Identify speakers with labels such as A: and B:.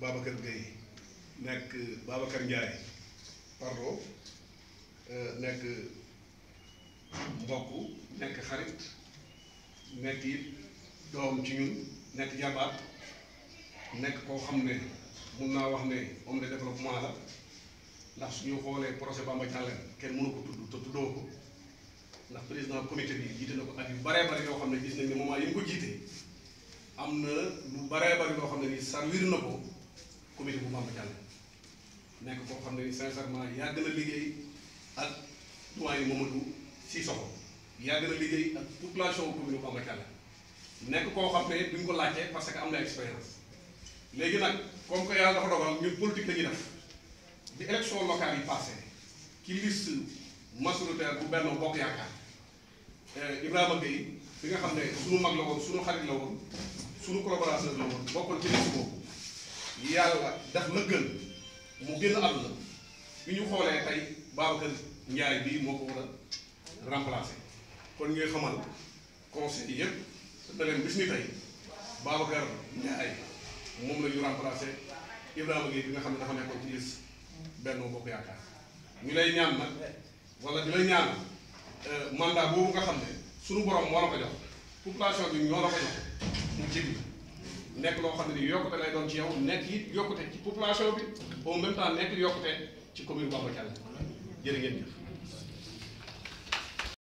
A: Babacar Gueye nekk Babacar Ndiaye pardon nekk mbokk nekk xarit nekk it doom ci ñun nekk jabaat nekk koo xam ne mun naa wax ne homme de développement la ndax suñu xoolee projet Bamba Dialène kenn mënu ko tudd te tuddoo ko ndax président comité bi jiite na ko at yu baree bari yoo xam ne gis nañ ne moment yi mu ko jiite am na lu baree bari loo xam ne ni servir na ko comité bu Bamba Dialène nekk koo xam ne ni sincèrement yàgg na liggéey ak doyen Mamadou Sissoko yàgg na liggéey ak population commune bu Bamba Dialène nekk koo xam ne duñ ko laajte parce que am na expérience léegi nag comme que yàlla dafa dogal ñun politique la ñuy def bi élection locale yi passé ci liste majoritaire bu Benno Bokk Yaakaar Ibrahima Gueye bi nga xam ne suñu mag la woon suñu xarit la woon suñu collaborateur la woon bokkoon ci liste boobu yàlla def la gën mu génn àdduna bi ñu xoolee tey Babacar Ndiaye bii moo ko war a remplacer kon ngay xamal conseil yi yëpp da leen bis ni tey Babacar Ndiaye moom la ñu remplacer Ibrahima Gueye bi nga xam ne dafa nekkoon ci liste Benno Bokk Yaakaar ñu lay ñaan nag wala di lay ñaan mandat boobu nga xam ne suñu borom moo la ko jox population bi ñoo la ko jox mu jig nekk loo xam ne ni yokkute lay doon ci yow nekk it yokkute ci population bi au même temps nekk yokkute ci commune Bamba Dialène jërë ngeen jëf